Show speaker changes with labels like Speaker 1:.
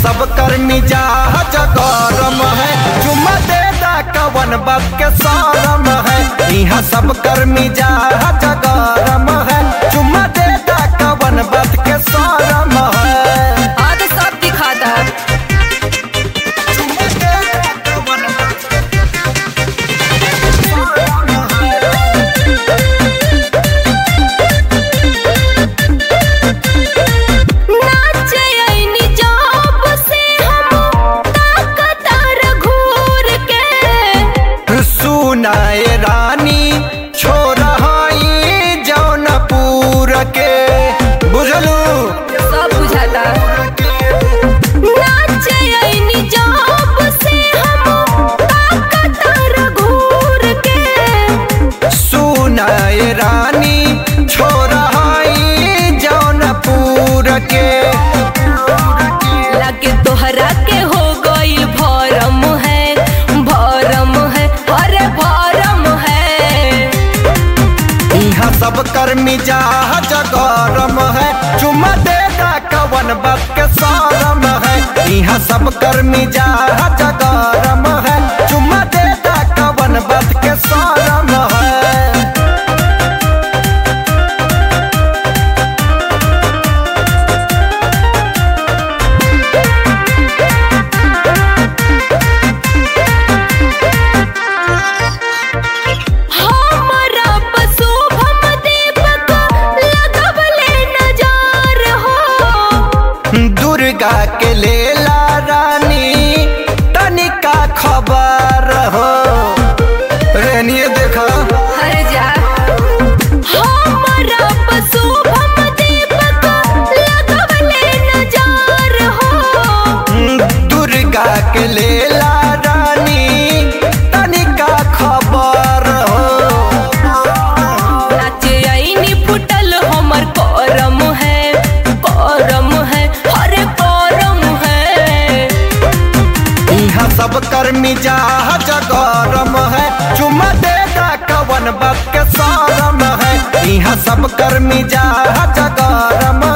Speaker 1: सब कर मिजाज गरम है चुम्मा दे दा कवन बात के सारम है यहाँ सब कर मिजाज गरम है चुम्मा दे दा कवन बात के सारम है
Speaker 2: हाँ तो सब दिखाता है
Speaker 1: चुम्मा दे दा कवन बात के
Speaker 2: नाचे आईनी जॉब से हम ताकतार घूर के
Speaker 1: सुनाए रानी छोरा हई जौनपुर के बुझलू
Speaker 2: सब बुझाता नाचे आईनी जॉब से हम ताकतार घूर के
Speaker 1: सुनाए रानी छोरा हई जौनपुर के
Speaker 2: लगे तोहरा के हो गईल भरम है भरम है अरे भरम है
Speaker 1: यहाँ सब कर मिजाज गरम है चुम्मा दे दा कवन बात के सारम है यहाँ सब कर मिजाज गरम है चुम्मा दे दा कवन बात के सारम है
Speaker 2: हमरा पशु भम दीपक लगवले नजार हो
Speaker 1: दुर्गा के लेला रानी तनिका खबर हो रेनिए देखा
Speaker 2: हर जा हमरा पशु भम दीपक लगवले नजार हो
Speaker 1: दुर्गा के लेला रानी तनिका खबर हो
Speaker 2: नाचे आईनी फुटल हमर करम है करम है अरे करम है
Speaker 1: यहाँ सब कर मिजाज गरम है चुम्मा दे दा कवन बात के सारम है यहाँ सब कर मिजाज गरम